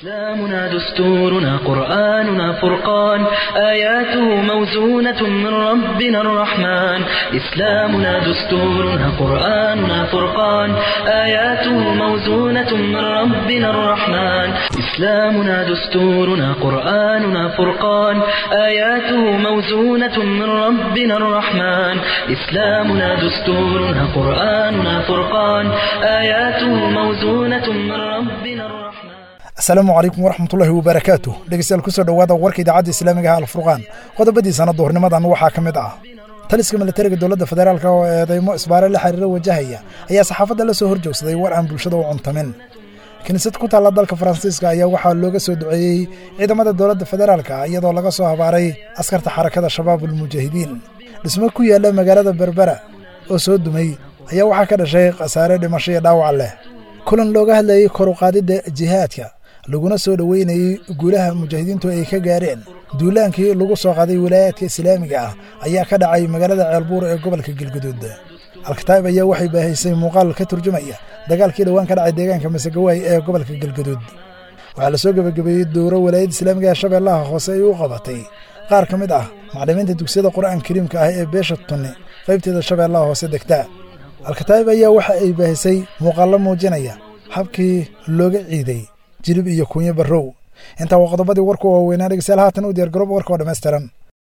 إسلامنا دستورنا قرآننا فرقان آياته موزونة من ربنا الرحمن إسلامنا دستورنا قرآننا فرقان آياته موزونة من ربنا الرحمن إسلامنا دستورنا قرآننا فرقان آياته موزونة من ربنا الرحمن إسلامنا دستورنا قرآننا فرقان آياته موزونة من ربنا الرحمن asalaamu calaykum waraxmatullaahi wabarakaatu dhegeystayaal kusoo dhowaada warka idaacadda islaamiga ah alfurqaan qodobadiisana duhurnimadan waxaa ka mid ah taliska militariga dowladda federaalk oo eedeymo isbaare la xiriira wajahaya ayaa saxaafadda la soo horjoogsaday war aan bulshada u cuntamin kiniisad ku taalla dalka faransiiska ayaa waxaa looga soo duceeyey ciidamada dowladda federaalka iyadoo laga soo habaaray askarta xarakada shabaab ulmujaahidiin dhismo ku yaalla magaalada berbera oo soo dumay ayaa waxaa ka dhashay khasaare dhimasho iyo dhaawac leh kulan looga hadlayey koruqaadidda jihaadka laguna soo dhoweynayey guulaha mujaahidiintu ay ka gaareen duulaankii lagu soo qaaday wilaayaadka islaamiga ah ayaa ka dhacay magaalada ceelbuur ee gobolka galguduud alkataa'ib ayaa waxay baahaysay muuqaal ka turjumaya dagaalkii dhowaan ka dhacay deegaanka masegawaay ee gobolka galguduud waxaa la soo gebagabeeyey dowro walaayadda islaamiga ee shabeellaha hoose ay u qabatay qaar ka mid ah maclimiinta dugsiyada qur'aan kariimka ah ee beesha tunni qaybteeda shabeellaha hoose degta alkataa'ib ayaa waxa ay baahisay muuqaallo muujinaya habkii looga ciiday jilib iyo kunyo barrow intaa waa qodobadii warku waaweynaa dhegeystayaal haatan u diyaar garoob warka oo dhammaystiran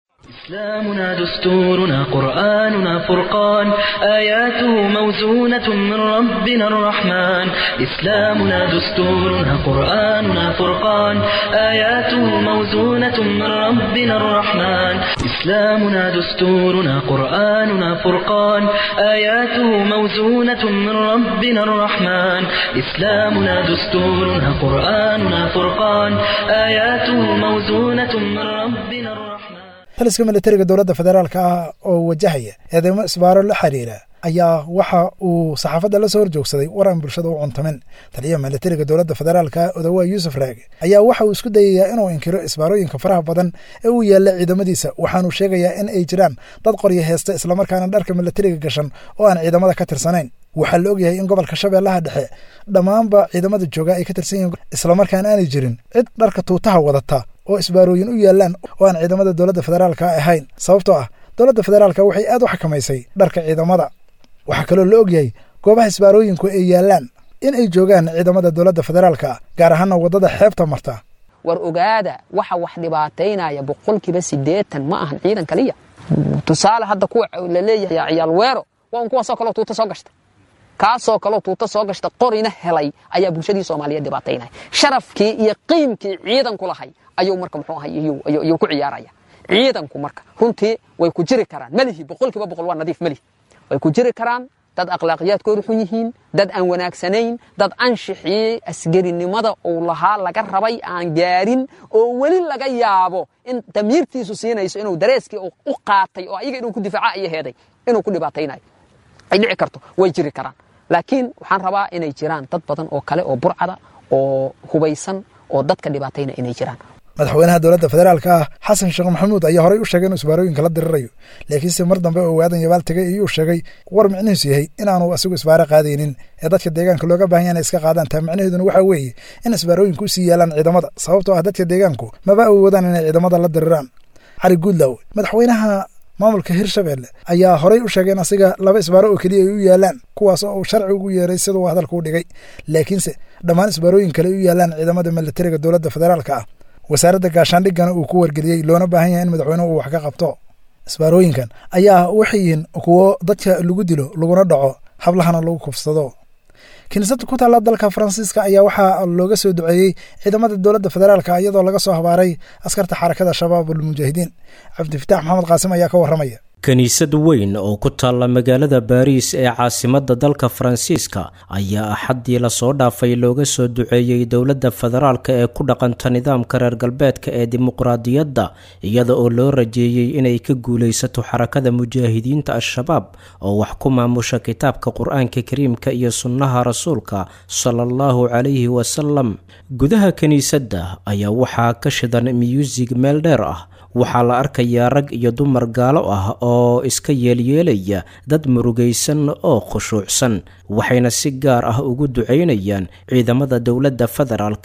إسلامنا دستورنا قرآننا فرقان آياته موزونة من ربنا الرحمن إسلامنا دستورنا قرآننا فرقان آياته موزونة من ربنا الرحمن إسلامنا دستورنا قرآننا فرقان آياته موزونة من ربنا الرحمن إسلامنا دستورنا قرآننا فرقان آياته موزونة من ربنا الرحمن taliska militariga dowladda federaalka ah oo wajahaya eedeymo isbaaro la xiriira ayaa waxa uu saxaafadda la soo horjoogsaday war aan bulshada u cuntamin taliyaha militariga dowladda federaalka odawaa yuusuf raage ayaa waxa uu isku dayayaa inuu inkiro isbaarooyinka faraha badan ee uu yaalla ciidamadiisa waxaanuu sheegayaa in ay jiraan dad qoryo heesta islamarkaana dharka militariga gashan oo aan ciidamada ka tirsanayn waxaa la ogyahay in gobolka shabeellaha dhexe dhammaanba ciidamada jooga ay ka tirsan yihiin islamarkaan aanay jirin cid dharka tuutaha wadata oo isbaarooyin u yaallaan oo aan ciidamada dowladda federaalka ahayn sababtoo ah dowladda federaalka waxay aad u xakamaysay dharka ciidamada waxaa kaloo la ogyahay goobaha isbaarooyinku ay yaallaan in ay joogaan ciidamada dowladda federaalka gaar ahaana waddada xeebta marta war ogaada waxa wax dhibaataynaya boqolkiiba siddeetan ma ahan ciidan kaliya tusaale hadda kuwa la leeyahay ciyaal weero waa un kuwaasoo kaleo tuuta soo gashta kaasoo kaleo tuuta soo gashta qorina helay ayaa bulshadii soomaaliyeed dhibaataynaya sharafkii iyo qiimkii ciidanku lahay ayuu marka muxuu ahay iyuu ku ciyaaraya ciidanku marka runtii way ku jiri karaan melihi boqolkiiba boqol waa nadiif melihi way ku jiri karaan dad akhlaaqiyaadkoodu xun yihiin dad aan wanaagsanayn dad anshixii asgarinimada uu lahaa laga rabay aan gaarin oo weli laga yaabo in damiirtiisu siinayso inuu dareeskii u qaatay oo ayaga inuu ku difaaca iyo heeday inuu ku dhibaataynayo ay dhici karto way jiri karaan laakiin waxaan rabaa inay jiraan dad badan oo kale oo burcada oo hubaysan oo dadka dhibaatayna inay jiraan madaxweynaha dowladda federaalka ah xasan sheekh maxamuud ayaa horey u sheegay inuu isbaarooyinka la dirirayo laakiinse mar dambe oo waadan yabaal tegay ayuu sheegay war micnihiisu yahay inaanu asigu isbaaro qaadaynin ee dadka deegaanka looga baahan yaha inay iska qaadaan taa micnaheeduna waxaa weeye in isbaarooyinku usii yaalaan ciidamada sababtoo ah dadka deegaanku maba awoodaan inay ciidamada la diriraan cali guudlaw madaxweynaha maamulka hirshabelle ayaa horey u sheegay in asiga laba isbaaro oo keliya ay u yaalaan kuwaas oo uu sharci ugu yeeray siduu hadalka u dhigay laakiinse dhammaan isbaarooyin kale ay u yaalaan ciidamada militariga dowladda federaalka ah wasaaradda gaashaandhigana uu ku wargeliyey loona baahan yahay in madaxweynuhu uu wax ka qabto isbaarooyinkan ayaa waxay yihiin kuwo dadka lagu dilo laguna dhaco hablahana lagu kufsado kiniisada ku taalla dalka faransiiska ayaa waxaa looga soo duceeyey ciidamada dowladda federaalka iyadoo laga soo habaaray askarta xarakada shabaab ulmujaahidiin cabdifitaax maxamed qaasim ayaa ka warramaya kiniisad weyn oo ku taalla magaalada baariis ee caasimadda dalka faransiiska ayaa axaddii lasoo dhaafay looga soo duceeyey dowladda federaalka ee ku dhaqanta nidaamka reer galbeedka ee dimuqraadiyadda iyada oo loo rajeeyey inay ka guulaysato xarakada mujaahidiinta al-shabaab oo wax ku maamusha kitaabka qur-aanka kariimka iyo sunnaha rasuulka sala allahu calayhi wasalam gudaha kiniisadda ayaa waxaa ka shidan miyuusig meel dheer ah waxaa la arkayaa rag iyo dumar gaalo ah oo iska yeelyeelaya dad murugaysan oo khushuucsan waxayna si gaar ah ugu ducaynayaan ciidamada dowladda federaalka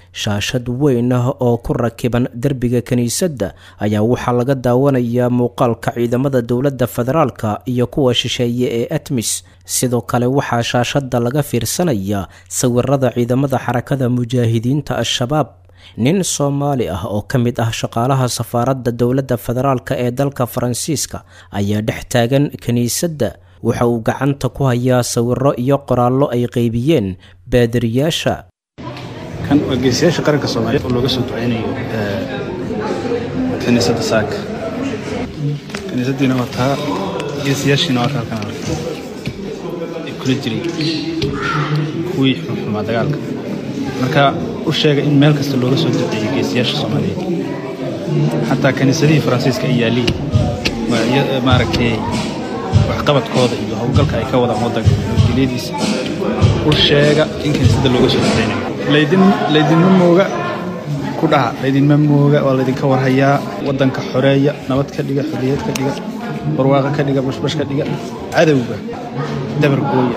shaashad weyn ah oo ku rakiban derbiga kiniisadda ayaa waxaa laga daawanayaa muuqaalka ciidamada dowladda federaalka iyo kuwa shisheeye ee atmis sidoo kale waxaa shaashadda laga fiirsanayaa sawirada ciidamada xarakada mujaahidiinta al-shabaab nin soomaali ah oo ka mid ah shaqaalaha safaaradda dowladda federaalka ee dalka faransiiska ayaa dhex taagan kiniisadda waxa uu gacanta ku hayaa sawiro iyo qoraallo ay qeybiyeen baadiriyaasha kan waa geesiyaasha qaranka soomaaliyeed oo looga soo duceynayo kiniisadda saaka kiniisaddiina waa taa geesiyaashiina waa kaa kan ay kula jiray kuwii xunxumaa dagaalka marka u sheega in meel kasta looga soo duceeyo geesiyaasha soomaaliyeed xataa kiniisadihii faransiiska ay yaaliin waa maaragtay waxqabadkooda iyo howlgalka ay ka wadaan waddanka nabadgelyadiisa u sheega in kiniisadda looga soo duceynayo laydin laydinma mooga ku dhaha laydinma mooga waa laydinka warhayaa waddanka xoreeya nabad ka dhiga xorriyad ka dhiga barwaaqa ka dhiga bashbash ka dhiga cadowga dabar gooya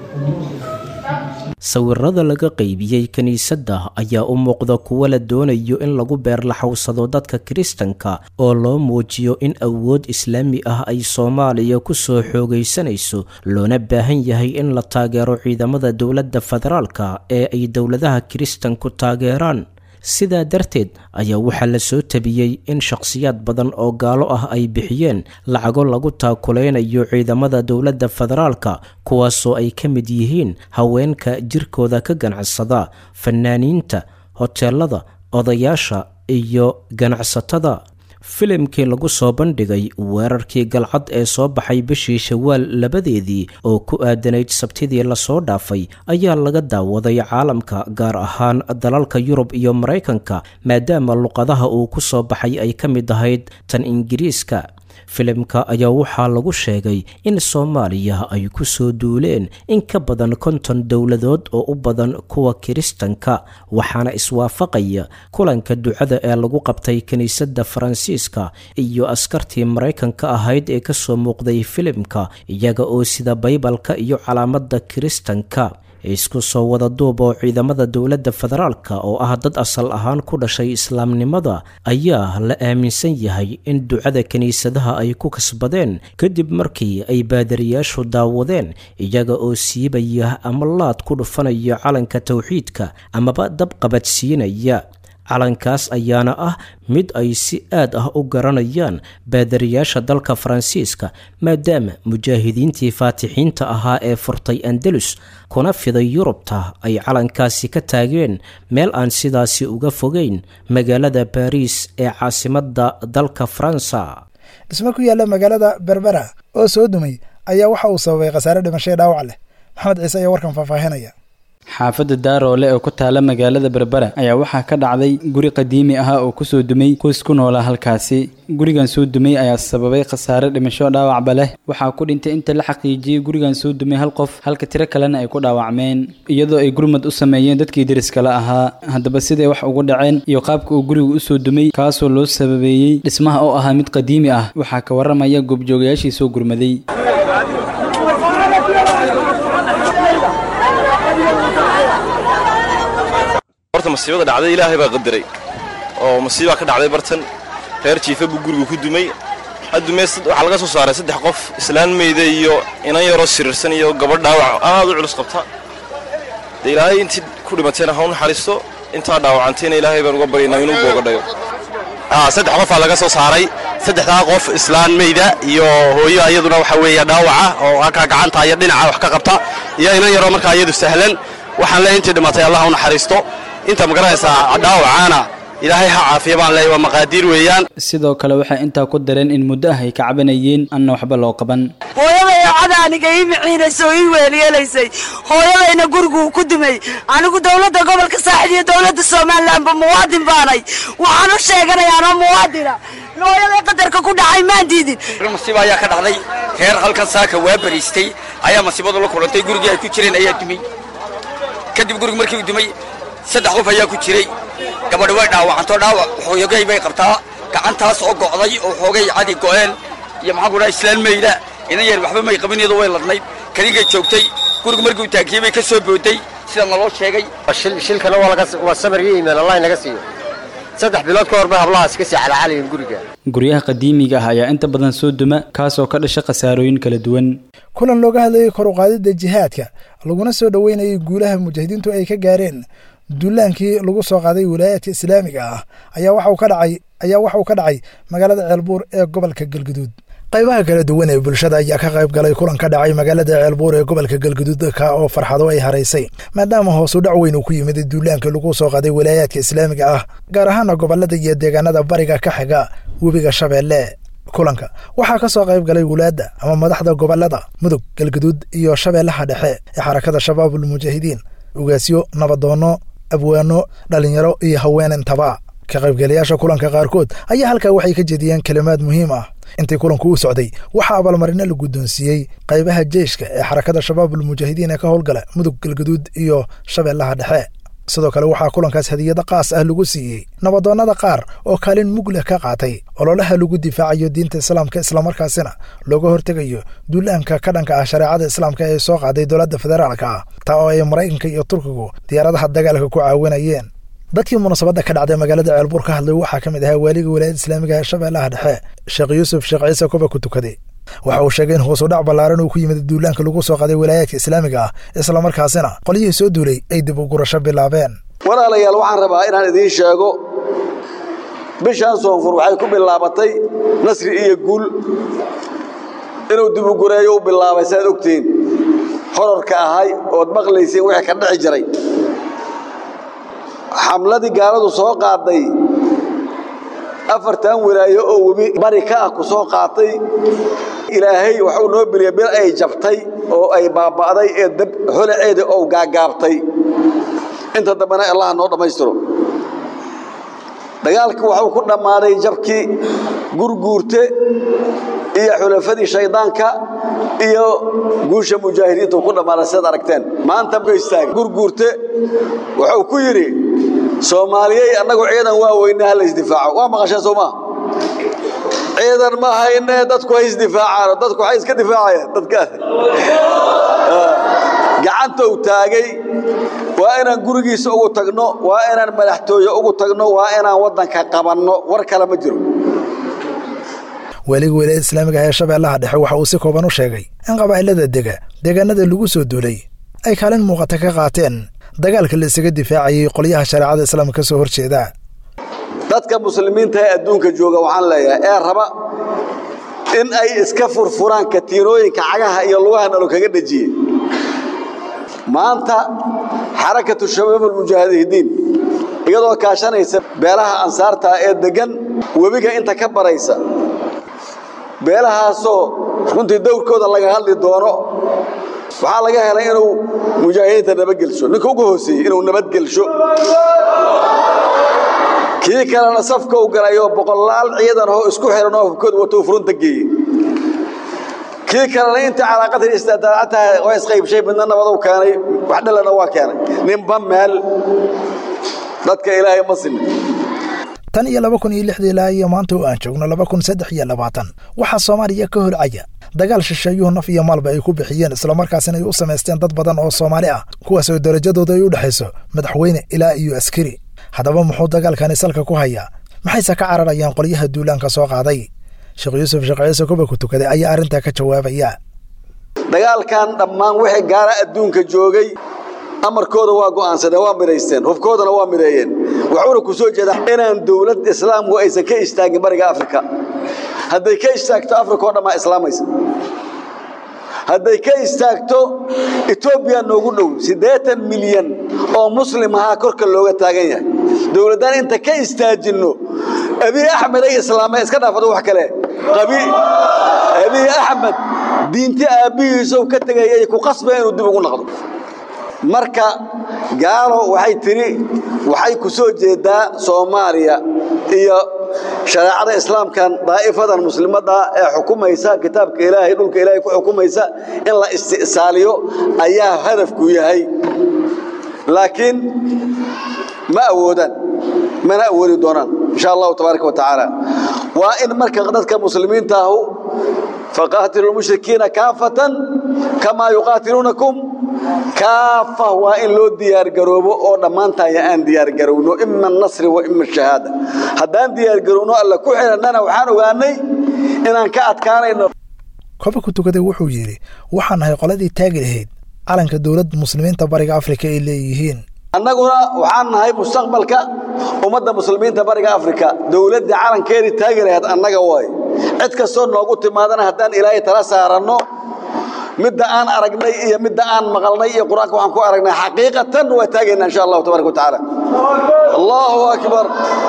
sawirada laga qeybiyey kiniisadda ayaa u muuqda kuwo la doonayo in lagu beerlaxowsado dadka kiristanka oo loo muujiyo in awood islaami ah ay soomaaliya ku soo xoogaysanayso loona baahan yahay in la taageero ciidamada dowladda federaalka ee ay dowladaha kiristanku taageeraan sidaa darteed ayaa waxaa la soo tabiyey in shakhsiyaad badan oo gaalo ah ay bixiyeen lacago lagu taakuleynayo ciidamada dowladda federaalka kuwaasoo ay ka mid yihiin haweenka jirkooda ka ganacsada fanaaniinta hoteelada odayaasha iyo ganacsatada filimkii lagu soo bandhigay weerarkii galcad ee soo baxay bishii shawaal labadeedii oo ku aadanayd sabtidii lasoo dhaafay ayaa laga daawaday caalamka gaar ahaan dalalka yurub iyo maraykanka maadaama luqadaha uu ku soo baxay ay ka mid ahayd tan ingiriiska filimka ayaa waxaa lagu sheegay in soomaaliya ay ku soo duuleen in ka badan konton dowladood oo u badan kuwa kiristanka waxaana iswaafaqaya kulanka ducada ee lagu qabtay kiniisadda faransiiska iyo askartii maraykanka ahayd ee kasoo muuqday filimka iyaga oo sida baybalka iyo calaamada kiristanka isku soo wada duub oo ciidamada dowladda federaalka oo ah dad asal ahaan ku dhashay islaamnimada ayaa la aaminsan yahay in ducada kiniisadaha ay ku kasbadeen kadib markii ay baadariyaashu daawadeen iyaga oo siibaya ama laad ku dhufanaya calanka towxiidka amaba dab qabadsiinaya calankaas ayaana ah mid ay si aad ah u garanayaan baadariyaasha dalka faransiiska maadaama mujaahidiintii faatixiinta ahaa ee furtay andalus kuna fiday yurubta ay calankaasi ka taageen meel aan sidaasi uga fogeyn magaalada baariis ee caasimadda dalka faransa dhismo ku yaalla magaalada berbera oo soo dumay ayaa waxa uu sababay khasaare dhimasho dhaawac leh maxamed ciise ayaa warkan faahfaahinaya xaafadda daaroole oo ku taala magaalada berbera ayaa waxaa ka dhacday guri qadiimi ahaa oo kusoo dumay qoys ku noolaa halkaasi gurigan soo dumay ayaa sababay khasaare dhimasho dhaawacba leh waxaa ku dhintay inta la xaqiijiyey gurigan soo dumay hal qof halka tiro kalena ay ku dhaawacmeen iyadoo ay gurmad u sameeyeen dadkii deriskala ahaa haddaba siday wax ugu dhaceen iyo qaabka uu gurigu usoo dumay kaasoo loo sababeeyey dhismaha oo ahaa mid qadiimi ah waxaa ka waramaya goobjoogayaashii soo gurmaday horta masiibada dhacday ilaahay baa qadaray oo masiibaa ka dhacday bartan reer jiifa buu gurigu ku dumay haddumee waxaa laga soo saaray saddex qof islaan meyda iyo inan yaroo siriirsan iyo gabadh dhaawac aad u culus qabta dee ilaahay intii ku dhimatayna ha u naxariisto intaa dhaawacantayna ilaahay baan uga baryaynaa inuu boogadhayo saddex qofaa laga soo saaray saddexdaa qof islaan meyda iyo hooyo iyaduna waxa weeye dhaawaca oo halkaa gacanta iyo dhinaca wax ka qabta iyo inan yaroo markaa iyadu sahlan waxaan leeyahay intii dhimatay allah u naxariisto inta magaranaysaa dhaawacaana ilaahay ha caafiya baan leeyahay waa maqaadiir weeyaan sidoo kale waxay intaa ku dareen in muddo ah ay ka cabanayeen anna waxba loo qaban hooyaday cod aniga ii miciinaysa oo ii weelyeelaysay hooyadayna guriguu ku dumay anigu dowladda gobolka saaxid iyo dowladda somalilanba muwaadin baanay waxaan u sheeganayaanoo muwaadina hooyaday qadarka ku dhacay maan diidin masiiba ayaa ka dhacday reer halkan saaka waa bariistay ayaa masiibadu la kulantay gurigii ay ku jireen ayaa dumay kadib gurigu markii uu dumay saddex qof ayaa ku jiray gabadhi way dhaawacantoo dhaawac xoogay bay qabtaa gacantaas oo go'day oo xoogay cadi go'een iyo maxaan ku dhaha islaan meyda inan yar waxba may qabin iyadoo way ladnayd kaligay joogtay gurigu markii uu taagiyey bay ka soo booday sida naloo sheegay shilkana waa samar iyo iimaan allah inaga siiyo saddex bilood ka hor bay hablahaas ka sii calacalayin guriga guryaha qadiimiga ah ayaa inta badan soo duma kaasoo ka dhasha khasaarooyin kala duwan kulan looga hadlayay kor u qaadidda jihaadka laguna soo dhoweynayay guulaha mujaahidiintu ay ka gaareen duulaankii lagu soo qaaday wilaayaadka islaamiga ah ayaa waxauu ka dhacay ayaa waxa uu ka dhacay magaalada ceelbuur ee gobolka galguduud qaybaha kala duwan ee bulshada ayaa ka qayb galay kulan ka dhacay magaalada ceelbuur ee gobolka galguduud ka oo farxado ay haraysay maadaama hoosu dhac weyn uu ku yimid duulaankii lagu soo qaaday wilaayaadka islaamiga ah gaar ahaana gobolada iyo deegaanada bariga ka xiga webiga shabeelle kulanka waxaa ka soo qayb galay wulaadda ama madaxda gobolada mudug galguduud iyo shabeellaha dhexe ee xarakada shabaabul mujaahidiin ugaasyo nabadoonno abwaano dhallinyaro iyo haweenintaba ka qaybgalayaasha kulanka qaarkood ayaa halkaa waxay ka jediyeen kelimaad muhiim ah intii kulanku u socday waxaa abaalmarino la guddoonsiiyey qaybaha jeyshka ee xarakada shabaabul mujaahidiin ee ka howlgala mudug galguduud iyo shabeellaha dhexe sidoo kale waxaa kulankaas hadiyado qaas ah lagu siiyey nabadoonnada qaar oo kaalin mugleh ka qaatay ololaha lagu difaacayo diinta islaamka islamarkaasina looga hortegayo duulaanka ka dhanka ah shareecada islaamka ee soo qaaday dowladda federaalka ah taa oo ay maraykanka iyo turkigu diyaaradaha dagaalka ku caawinayeen dadkii munaasabadda ka dhacday magaalada ceelbuur ka hadlay waxaa ka mid ahaa waaliga wilaayada islaamiga ee shabeellaha dhexe sheekh yuusuf sheekh ciise kuba ku tukaday waxa uu sheegay in hoos u dhac ballaaran uu ku yimid duulaanka lagu soo qaaday wilaayaadka islaamiga ah islamarkaasina qolyihii soo duulay ay dib u gurasho bilaabeen walaalayaal waxaan rabaa inaan idiin sheego bishaan soonfur waxay ku bilaabatay nasri iyo guul inuu dib u gureeyo u bilaabay saaad ogtihiin horarka ahay ood maqlayseen wixii ka dhici jiray xamladii gaaladu soo qaaday afartan wilaayo oo webi bari ka ah ku soo qaatay ilaahay waxuu noo beliya bil ay jabtay oo ay baaba'day ee dab holaceeda oo gaagaabtay inta dambena allaha noo dhammaystiro dagaalkii waxuu ku dhammaaday jabkii gurguurte iyo xulafadii shaydaanka iyo guusha mujaahidiinta ku dhammaaday sidaad aragteen maanta ka istaagay gurguurte wuxuu ku yidhi soomaaliyey annagu ciidan waa weyne ha la isdifaaco waa maqasheen soo maa ciidan ma hayne dadku hay isdifaacaan dadku waxay iska difaacayaan dadka gacanta uu taagay waa inaan gurigiisa ugu tagno waa inaan madaxtooye ugu tagno waa inaan waddanka qabanno war kale ma jiro waaliga wilaayada islaamiga ee shabeellaha dhexe waxa uu si kooban u sheegay in qabaa'ilada dega deegaanada lagu soo duulay ay kaalin muuqata ka qaateen dagaalka la isaga difaacayay qolyaha shareecada islaamka ka soo hor jeeda dadka muslimiinta ee adduunka jooga waxaan leeyahay ee raba in ay iska furfuraan katiinooyinka cagaha iyo lugaha nalo kaga dhejiyey maanta xarakatu shabaab almujaahidiin iyadoo kaashanaysa beelaha ansaarta ee deggan webiga inta ka baraysa beelahaasoo runtii dowrkooda laga hadli doono waxaa laga helay inuu mujaahidiinta nabadgelsho ninka ugu hooseeyey inuu nabadgelsho kii kalena safka u galayo boqolaal ciidan oo isku xiran oo hubkooda watou furunta geeyey kii kalena intii calaaqatan istaadaacataha waa isqaybshay midna nabadou keenay wax dhalana waa keenay ninba meel dadka ilaahay ma simin tan iyo laba kun iyo lixdii ilaa iyo maanta oo aan joogno laba kun saddex iyo labaatan waxaa soomaaliya ka holcaya dagaal shisheeyuhu naf iyo maalba ay ku bixiyeen islamarkaasina ay u samaysteen dad badan oo soomaali ah kuwaas oo darajadooda ay u dhexayso madaxweyne ilaa iyo askari haddaba muxuu dagaalkani salka ku hayaa maxayse ka cararayaan qolyaha duulaanka soo qaaday sheekh yuusuf sheekh ciise kuba ku tukaday ayaa arrintaa ka jawaabaya dagaalkan dhammaan wixii gaara adduunka joogay amarkooda waa go'aansadeen waa midhaysteen hubkoodana waa midheeyeen waxuuna ku soo jeedaa inaan dowlad islaamku aysan ka istaagin bariga afrika hadday ka istaagto afrika oo dhammaa islaamaysa hadday ka istaagto etoobiya noogu dhow siddeetan milyan oo muslim ahaa korka looga taagan yahay dowladdaan inta ka istaajinno abiy axmed ay islaameen iska dhaafado wax kale abiy axmed diinti aabbihiisow ka tegayay ku qasbaya inuu dib ugu noqdo marka gaalo waxay tidhi waxay ku soo jeedaa soomaaliya iyo shareecada islaamkan daa'ifadan muslimadda ee xukumaysa kitaabka ilaahay dhulka ilaahay ku xukumaysa in la isti'saaliyo ayaa hadafku yahay laakiin ma awoodaan mana awoodi doonaan insha allahu tabaaraka wa tacaala waa in marka dadka muslimiinta ahu faqaatilu lmushrikiina kaafatan kamaa yuqaatiluunakum kaafa waa in loo diyaargaroobo oo dhammaantaya aan diyaargarowno ima nasri wa ima shahaada haddaan diyaargarowno alla ku xidhannana waxaan ogaanay inaan ka adkaanayno koba ku tukaday wuxuu yidhi waxaan nahay qoladii taagi lahayd calanka dowladda muslimiinta bariga afrika ay leeyihiin annaguna waxaan nahay mustaqbalka ummadda muslimiinta bariga afrika dowladdii calankeedii taagi lahayd annaga waay cid kastoo noogu timaadana haddaan ilaahay tala saaranno midda aan aragnay iyo midda aan maqalnay iyo qur-aanka waxaan ku aragnay xaqiiqatan waa taagaynaa insha allahu tabaraka wa tacaala allahu akbar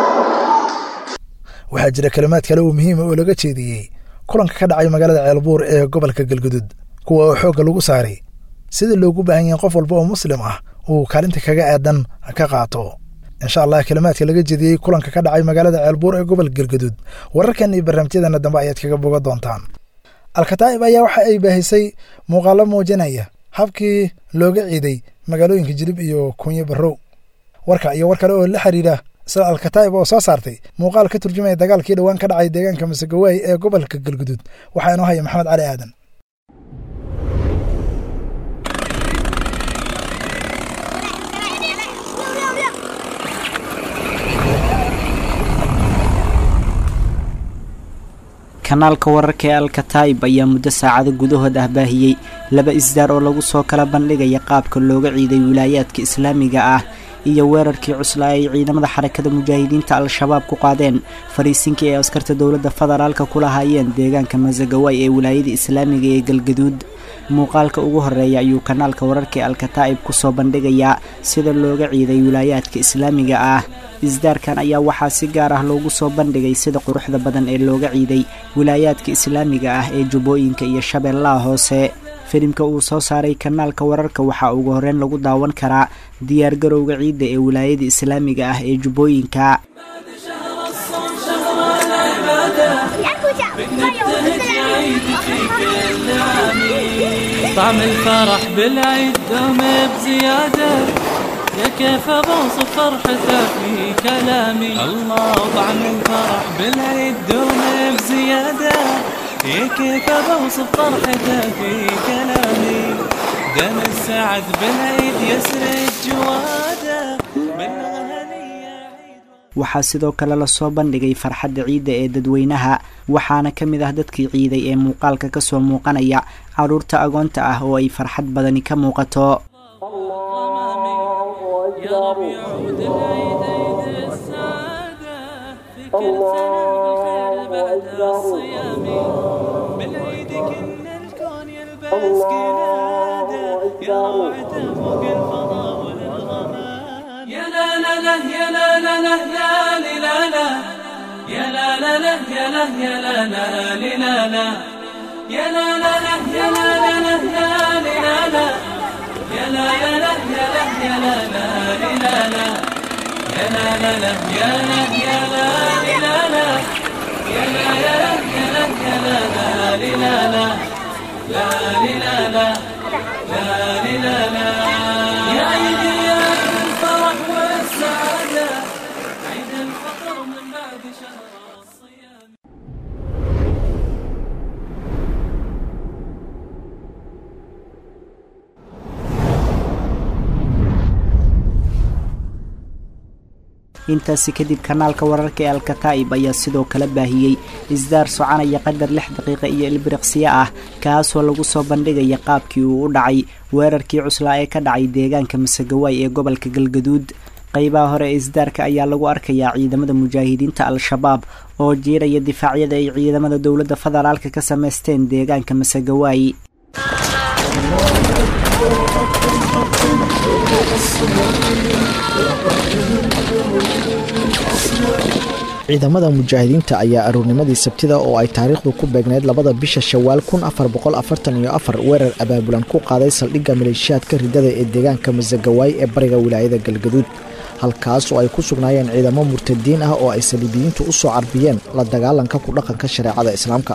waxaa jira kalimaad kale oo muhiima oo laga jeediyey kulanka ka dhacay magaalada ceelbuur ee gobolka galgudud kuwa oo xoogga lagu saaray sida loogu baahan yahay qof walba oo muslim ah uu kaalinta kaga aadan ka qaato insha allah kalimaadka laga jediyey kulanka ka dhacay magaalada ceelbuur ee gobolka galgudud wararkan iyo barnaamijyadeena dambe ayaad kaga boga doontaan alkataa'ib ayaa waxa ay baahisay muuqaalo muujinaya habkii looga ciiday magaalooyinka jilib iyo kunyo barrow warka iyo war kale oo la xiriira isla alkataa'ib oo soo saartay muuqaal ka turjumaya dagaalkii dhowaan ka dhacay deegaanka masegawaay ee gobolka galgudud waxaa inoo haya maxamed cali aadan kanaalka wararka ee alkataib ayaa muddo saacado gudahood ah baahiyey laba isdaar oo lagu soo kala bandhigaya qaabka looga ciiday wilaayaadka islaamiga ah iyo weerarkii cuslaa ay ciidamada xarakada mujaahidiinta al-shabaab ku qaadeen fariisinkii ay askarta dowladda federaalka ku lahaayeen deegaanka masagawaay ee wilaayada islaamiga ee galgaduud muuqaalka ugu horeeya ayuu kanaalka wararka ee alkataa'ib kusoo bandhigayaa sida looga ciiday wilaayaadka islaamiga ah isdaarkan ayaa waxaa si gaar ah loogu soo bandhigay sida quruxda badan ee looga ciiday wilaayaadka islaamiga ah ee jubbooyinka iyo shabeellaha hoose filimka uu soo saaray kanaalka wararka waxaa ugu horreyn lagu daawan karaa diyaargarowga ciidda ee wilaayada islaamiga ah ee jubbooyinka طعم الفرح بالعيد دوم بزيادة يا كيف بوصف فرحته في كلامي الله طعم الفرح بالعيد دوم بزيادة يا كيف بوصف فرحته في كلامي دم السعد بالعيد يسرد جواده من waxaa sidoo kale lasoo bandhigay farxadda ciidda ee dadweynaha waxaana ka mid ah dadkii ciiday ee muuqaalka ka soo muuqanaya carruurta agoonta ah oo ay farxad badani ka muuqato يا لا لا لا يا لا لا لا لا لا لا يا لا لا لا يا لا يا لا لا لا لا يا لا لا لا يا لا لا لا لا لا يا لا لا لا يا لا يا لا لا لا لا يا لا لا لا يا لا يا لا لا لا يا لا يا لا يا لا يا لا لا لا لا لا لا لا لا لا لا يا عيدي يا الفرح والسعادة عيد الفطر من بعد شهر الصيام intaasi kadib kanaalka wararka ee alkataa'ib ayaa sidoo kale baahiyey isdaar soconaya qadar lix daqiiqa iyo ilbiriqsiyo ah kaasoo lagu soo bandhigaya qaabkii uu u dhacay weerarkii cuslaa ee ka dhacay deegaanka masagawaay ee gobolka galgaduud qaybaha hore ee isdaarka ayaa lagu arkayaa ciidamada mujaahidiinta al-shabaab oo jiiraya difaacyada ay ciidamada dowladda federaalka ka samaysteen deegaanka masagawaay ciidamada mujaahidiinta ayaa aroornimadii sabtida oo ay taariikhdu ku beegneyd labada bisha shawaal kun afar boqol afartan iyo afar weerar abaabulan ku qaaday saldhigga maleeshiyaadka ridada ee deegaanka masagawaay ee bariga wilaayada galgaduud halkaas oo ay ku sugnaayeen ciidamo murtadiin ah oo ay saliibiyiintu u soo carbiyeen la dagaalanka ku dhaqanka shareecada islaamka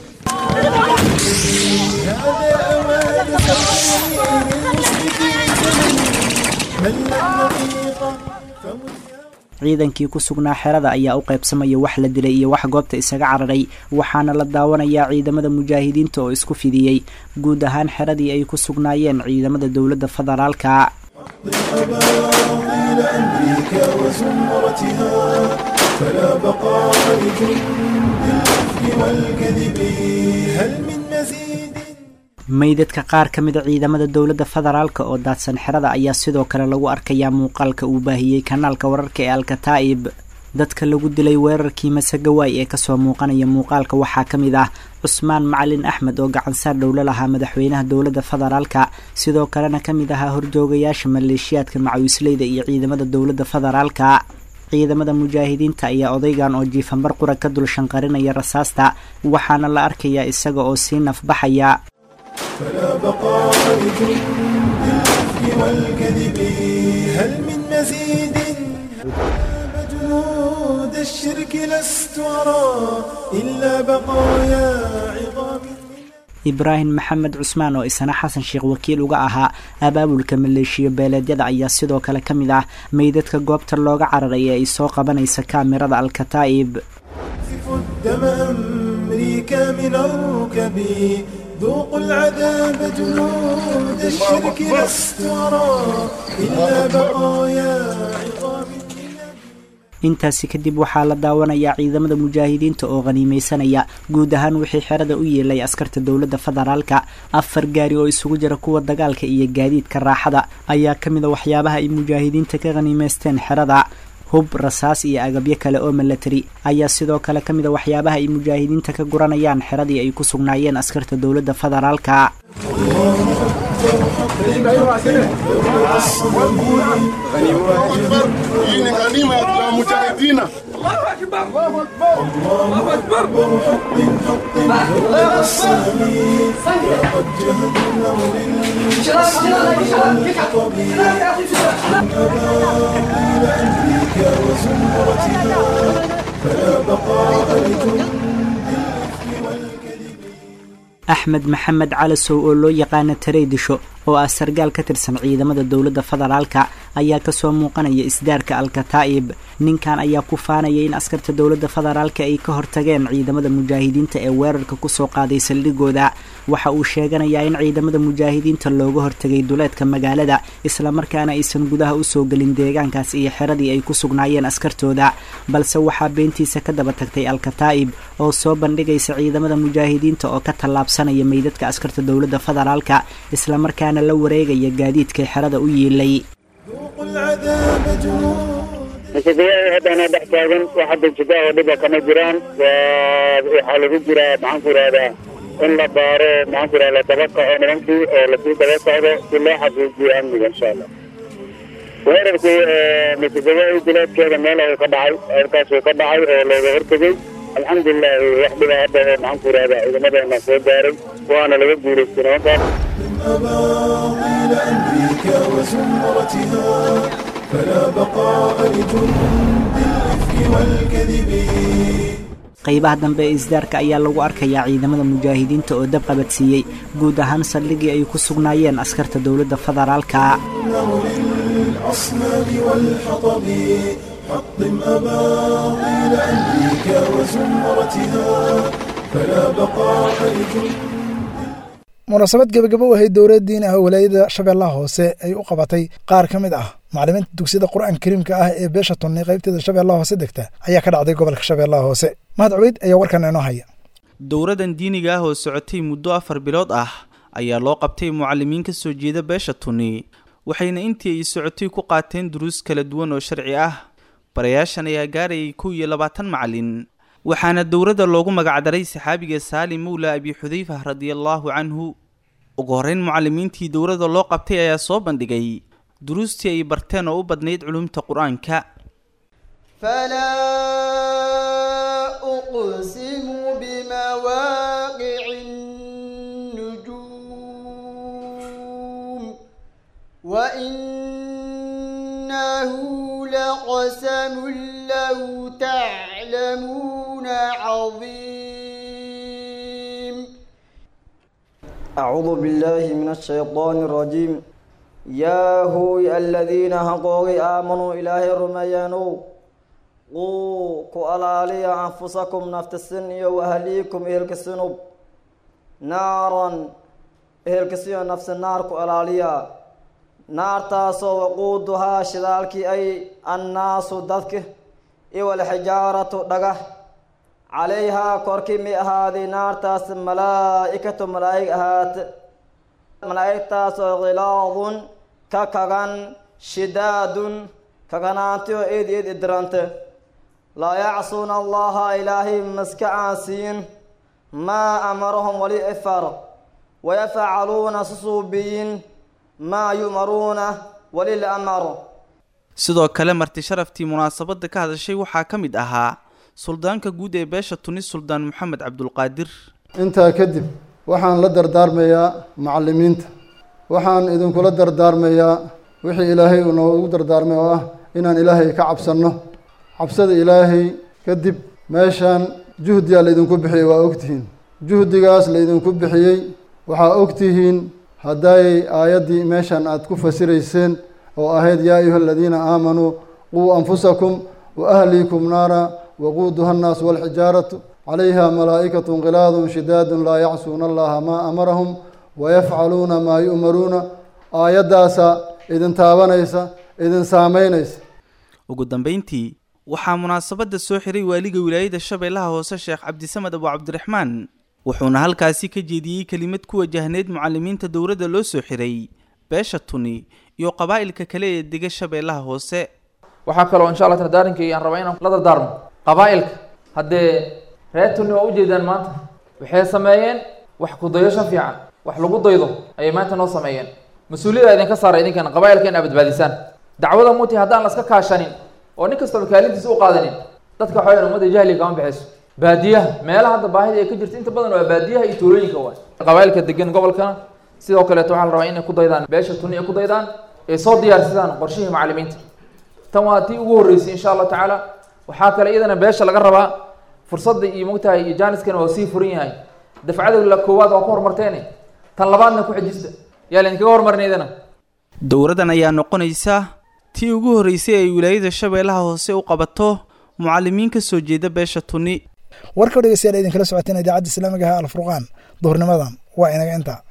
ciidankii ku sugnaa xerada ayaa u qaybsamaya wax la dilay iyo wax goobta isaga cararay waxaana la daawanayaa ciidamada mujaahidiinta oo isku fidiyey guud ahaan xeradii ay ku sugnaayeen ciidamada dowladda federaalka أباطيل أمريكا وزمرتها فلا بقاء لجند الإفك والكذب هل من مزيد meydadka qaar ka mida ciidamada dowladda federaalk oo daadsan xerada ayaa sidoo kale lagu arkayaa muuqaalka uu baahiyey kanaalka wararka ee alkataa'ib dadka lagu dilay weerarkii masagawaay ee kasoo muuqanaya muuqaalka waxaa ka mid ah cusmaan macalin axmed oo gacansaar dhowlo lahaa madaxweynaha dowladda federaalka sidoo kalena ka mid ahaa horjoogayaasha maleeshiyaadka macawisleyda iyo ciidamada dowladda federaalka ciidamada mujaahidiinta ayaa odaygan oo jiifanbar qura ka dul shanqarinaya rasaasta waxaana la arkayaa isaga oo sii nafbaxaya فلا بقاء لجند الإفك والكذب هل من مزيد جنود الشرك لست أرى إلا بقايا عظام ibraahim maxamed cusmaan oo isana xasan sheekh wakiil uga ahaa abaabulka maleeshiya beeleedyada ayaa sidoo kale ka mid ah meydadka goobta looga cararay ee ay soo qabanaysa kaamirada alkataa'ib دم أمريكا من الركب ذوقوا العذاب جنود الشرك لست أرى إلا بقايا عظام intaasi kadib waxaa la daawanayaa ciidamada mujaahidiinta oo khaniimeysanaya guud ahaan wixii xerada u yeelay askarta dowladda federaalka afar gaari oo isugu jira kuwa dagaalka iyo gaadiidka raaxada ayaa ka mid a waxyaabaha ay mujaahidiinta ka khaniimeysteen xerada hub rasaas iyo agabyo kale oo milatari ayaa sidoo kale ka mid a waxyaabaha ay mujaahidiinta ka guranayaan xeradii ay ku sugnaayeen askarta dowladda federaalka axmed maxamed calasow oo loo yaqaana tareydisho oo ah sargaal ka tirsan ciidamada dowladda federaalka ayaa kasoo muuqanaya isdaarka alkataa'ib ninkan ayaa ku faanaya in askarta dowladda federaalka ay ka hortageen ciidamada mujaahidiinta ee weerarka kusoo qaaday saldhigooda waxa uu sheeganayaa in ciidamada mujaahidiinta looga hortagay duleedka magaalada islamarkaana aysan gudaha usoo gelin deegaankaas iyo xeradii ay ku sugnaayeen askartooda balse waxaa beentiisa ka daba tagtay alkataa'ib oo soo bandhigaysa ciidamada mujaahidiinta oo ka tallaabsanaya meydadka askarta dowladda federaalka islamarkaana la wareegaya gaadiidkay xerada u yiilay masagayada haddana dhex taagan wax hadda jida oo dhiba kama jiraan waxaa lagu jiraa maxaan ku ihahdaa in la baaro maxaan ku ihahda la daba kaco nimankii oo lasii daba socdo si loo xaqiijiyo amniga insha allah weerarku masagayada duleedkeeda meel ayuu ka dhacay halkaasuu ka dhacay oo looga hortegey alxamdulilahi wax dhiba hadda oo maxaan ku ihahdaa ciidamadeena soo gaaray waana laga guulaystay nimankaas أباطيل أمريكا وزمرتها فلا بقاء لجند الإفك والكذب qaybaha dambe ee isdaarka ayaa lagu arkayaa ciidamada mujaahidiinta oo dab qabadsiiyey guud ahaan saldhigii ay ku sugnaayeen askarta dowladda federaalka للأصنام والحطب حطم أباطيل أمريكا وزمرتها فلا بقاء لجند munaasabad gebagabo u ahayd dowladdiin ah walaayada shabeellaha hoose ay u qabatay qaar ka mid ah maclimiinta dugsiyada qur-aanka kariimka ah ee beesha tunni qaybteeda shabeellaha hoose degta ayaa ka dhacday gobolka shabeellaha hoose mahad cubeyd ayaa warkan inoo haya dowladan diiniga ah oo socotay muddo afar bilood ah ayaa loo qabtay mucalimiin ka soo jeeda beesha tunni waxayna intii ay socotay ku qaateen duruus kala duwan oo sharci ah barayaashan ayaa gaarayay kow iyo labaatan macalin waxaana dowladda loogu magacdaray saxaabiga saalim mowla abi xudayfa radiallaahu canhu ugu horreyn mucalimiintii dowladda loo qabtay ayaa soo bandhigay duruustii ay barteen oo u badnayd culumta qur-aanka فلا أقسم بمواقع النجوم وإنه لقسم لو تعلمون عظيم أعوذ بالله من الشيطان الرجيم يا هوي الذين هقوا آمنوا إله رميانو quu ku alaaliya anfusakum naftisin iyo wahliikum ehelkasinub naaran ehelkasiyo nafsi naar ku alaaliya naartaasoo waquuduhaa shidaalkii ay annaasu dadka iwalxijaaratu dhagah calayhaa korkii mi ahaaday naartaas malaa'ikatu malaa'ig ahaate malaa'igtaasoo khilaadun ka kagan shidaadun kaganaantioo eed eed idirante laa yacsuuna allaha ilaahay maska aansiyin maa amarahum wali ifar wayafcaluuna susuubiyin maa yu'maruuna wali la amaro sidoo kale marti sharaftii munaasabadda ka hadashay waxaa ka mid ahaa suldaanka guud ee beesha tunis suldaan maxamed cabdulqaadir intaa kadib waxaan la dardaarmayaa macallimiinta waxaan idinkula dardaarmayaa wixii ilaahay uu noogu dardaarmay oo ah inaan ilaahay ka cabsanno cabsada ilaahay kadib meeshaan juhdiyaa laydinku bixiyey waa ogtihiin juhdigaas laydinku bixiyey waxaa ogtihiin hadday aayaddii meeshan aad ku fasirayseen oo ahayd yaa ayuha aladiina aamanuu quu anfusakum wa ahliikum naara waquuduha annaas walxijaaratu calayha malaa'ikatun khilaadun shidaadun laa yacsuuna allaha maa amarahum wayafcaluuna maa yu'maruuna aayaddaasaa idin taabanaysa idin saamaynaysa ugu dambayntii waxaa munaasabadda soo xiray waaliga wilaayada shabeellaha hoose sheekh cabdisamed abu cabdiraxmaan wuxuuna halkaasi ka jeediyey kelimad ku wajahneyd mucalimiinta dowladda loo soo xiray beesha tuni iyo qabaa'ilka kale ee dega shabeellaha hoose waxaa kaloo insha allah dardaarankii aan rabaa inaan la dardaarmo qabaa'ilka haddee reer tuni waa ujeedaan maanta waxay sameeyeen wax kudayasho fiican wax lagu daydo ayay maanta noo sameeyeen mas-uuliyada idinka saara idinkan qabaa'ilka in aad badbaadisaan dacwada muti haddaan la iska kaashanin oo nin kastaba kaalintiisa u qaadanin dadka waxaa weyan ummadda jahliga kama baxayso baadiyaha meelaha hadda baahida ay ka jirta inta badan waa baadiyaha iyo tuulooyinka waay qabaa'ilka degan gobolkana sidoo kaleeto waxaa la rabaa inay ku daydaan beesha tuni ay ku daydaan ay soo diyaarsadaan qorshihii macallimiinta tan waa tii ugu horreysay insha allahu tacaala waxaa kale iyadana beesha laga rabaa fursadda iyo mogtahay iyo jaaniskana waa sii furan yahay dafcada la koowaad waa ku horumarteene tan labaadna ku xejista yaa laydinkaga hormarin iyadana dowradan ayaa noqonaysa tii ugu horreysay ay wilaayada shabeellaha hoose u qabato mucallimiin ka soo jeeda beesha tuni warka dhegeystayaal idinkala socoteen idaacadda islaamiga ah alfurqaan duhurnimadan waa inaga inta